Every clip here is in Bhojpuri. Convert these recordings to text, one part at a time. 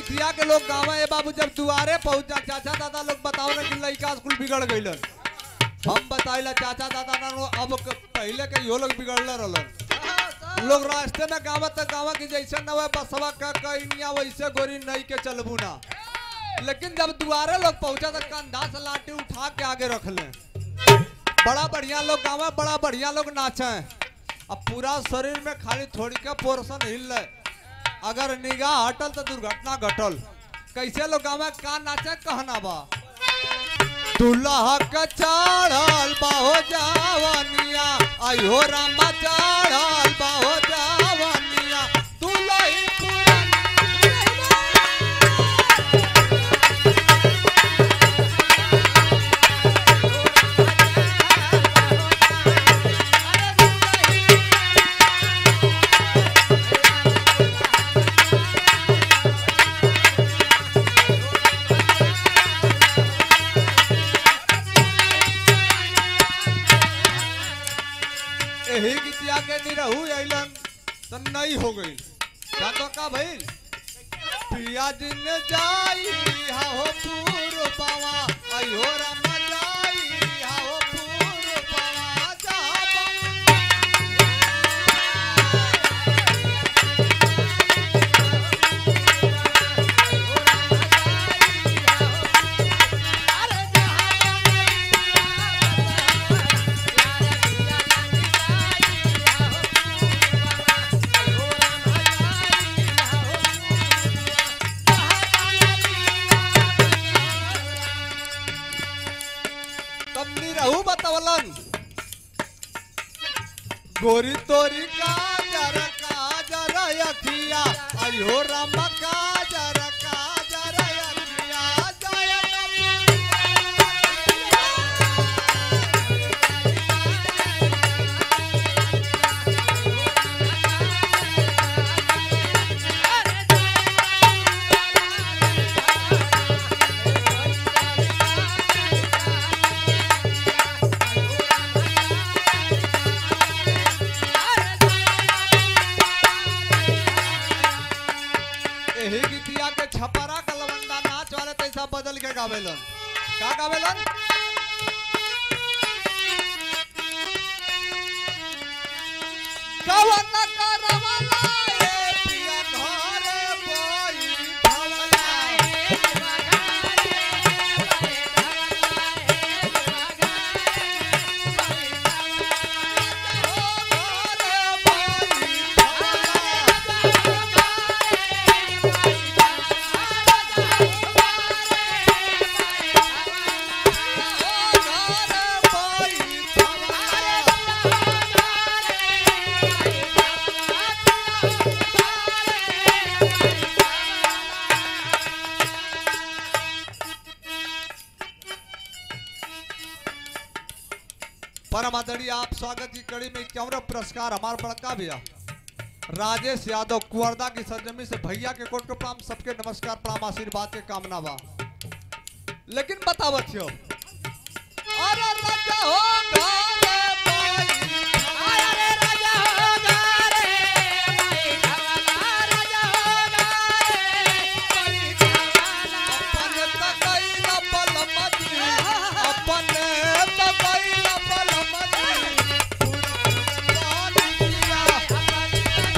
गिथिया के लोग गाँव ए बाबू जब दुआरे पहुंचा चाचा दादा लोग बताओ ना कि लड़का स्कूल बिगड़ गइलन हम बताइला चाचा दादा ना लो अब क- पहले के यो लोग बिगड़ले रहलन लोग रास्ते में गाँव तक गाँव की जैसे न हुए बसवा का कइनिया वैसे गोरी नहीं के चलबू ना लेकिन जब दुआरे लोग पहुंचा तो कंधा से लाठी उठा के आगे रख ले बड़ा बढ़िया लोग गाँव में बड़ा बढ़िया लोग नाचे अब पूरा शरीर में खाली थोड़ी के पोर्शन हिल रहे अगर निगाह हटल तो दुर्घटना घटल कैसे लोग गाँव में का नाचे कहना बा दुल्हा के चढ़ल बाहो जावनिया आयो रामा चढ़ल बाहो जावनिया दुल्ही पुरानी यही गीतिया के निरहू अइलन तो नहीं हो गई जानो का भइल पिया दिन जाई हाहो पूर पावा आयो राम जाई हाहो पूर पावा जा तब निरहू बतवलन गोरी तोरी काजर काजर अखिया आयो राम काजर काजर अखिया जय यही गीतिया के छपरा का लवंडा नाच वाले तैसा बदल के गावेलन का गावेलन कवन करवला ए पिया घरे बैठवला ओ घरे बैठवला परम आदरणीय आप स्वागत की कड़ी में इक्यावन पुरस्कार हमारे बड़का भैया राजेश यादव कुवर्दा की सरजमी से भैया के कोट को प्रणाम सबके नमस्कार प्रणाम आशीर्वाद के कामना बा लेकिन बतावत हो अरे राजा हो घरे बैठवला। अपन तकैला बलमती, अपन तकैला बलमती, पुरानी पिया।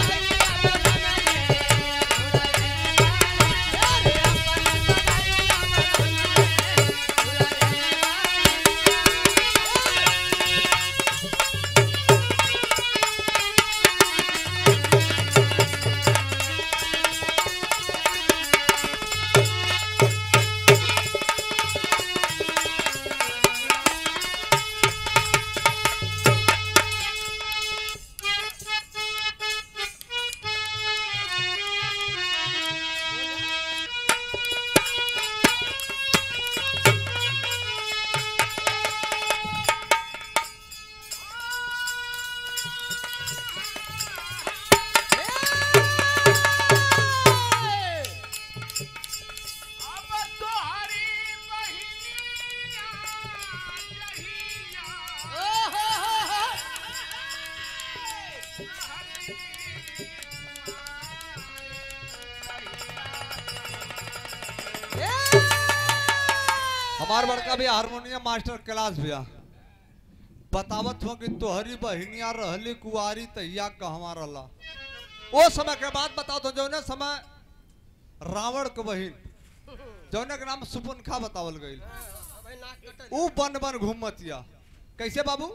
हमार बड़का भैया हारमोनियम मास्टर क्लास भैया बतावत हो कि तोहरी बहिनिया रहली कुआरी तहिया कहवा रहला ओ समय के बात बताओ तो जौने समय रावण के बहिन जौने के नाम सुपुनखा बतावल गई ऊ बन बन घूमतिया कैसे बाबू